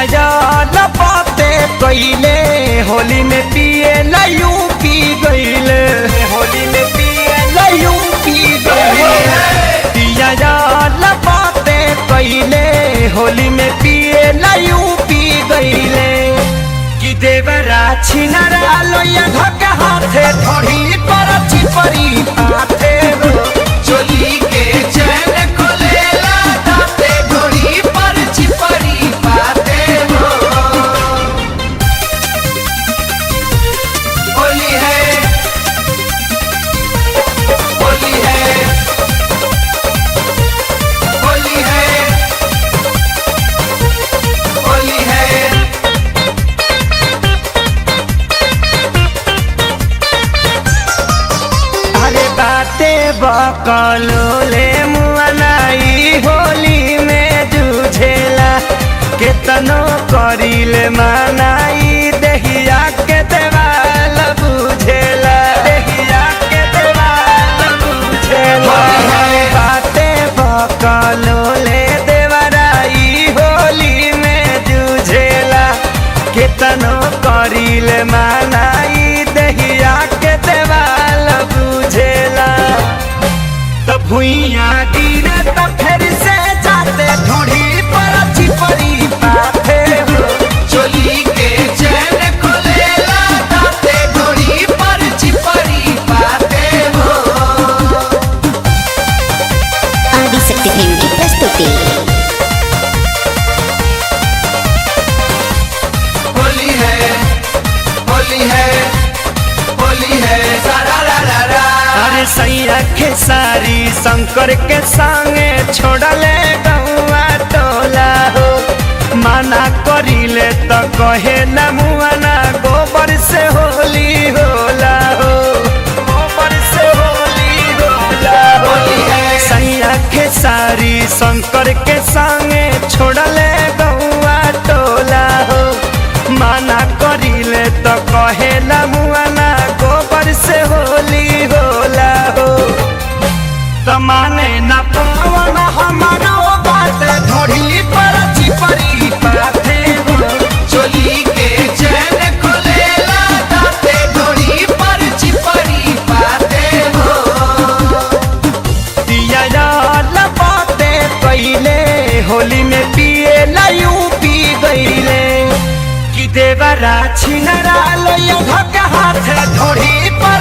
याद बाते कइले होली में पिए लयू पी गइले होली में पिए लयू पी गइले पिया याद बाते कइले होली में पिए लयू पी गइले कि देवरा छिनरा लोया धक्का हाथे थोड़ी पर चिपरी पाथे चोली के चैन खोलेला दाते घोड़ी पर चिपरी पाते हो होली है होली है होली है होली है अरे बाते बकलो ले मुआनाई होली में जूझेला केतनो करिले मानाई देहिया के देवाल बुझेला देहिया के देवाल बुझेला बाते बकलो ले देवराई होली में जूझेला केतनो करिले मानाई देहिया के देवाल बुझेला त भुइया गिरे त फेर से जाते ढोढ़ी पर चिपरी पाथे हो चोली के चैन खोलेला दाते घोड़ी पर चिपरी पाते हो ఆదిశక్తి ఫిల్మ్కి ప్రస్తుతి होली है होली है होली है सारा रा रा रा अरे सैया के सारी शंकर के संगे छोड़ले गौआ टोला हो माना करिले त कहे न मुआना गोबर से होली होला हो गोबर से होली होला हो होली है। सैया के सारी शंकर के संगे छोड़ले गौआ टोला हो माना करिले त कहे न मुआना गोबर से होली होला हो त माने न पावन हमारो बात ढोढ़ी पर चिपरी पाथे हो चोली के चैन खोलेला दाते घोड़ी पर चिपरी पाते हो दिया याद बाते पहले होली में पिए लयू पी गईले कि देवरा छिनरा लोया धक्का हाथ ढोढ़ी पर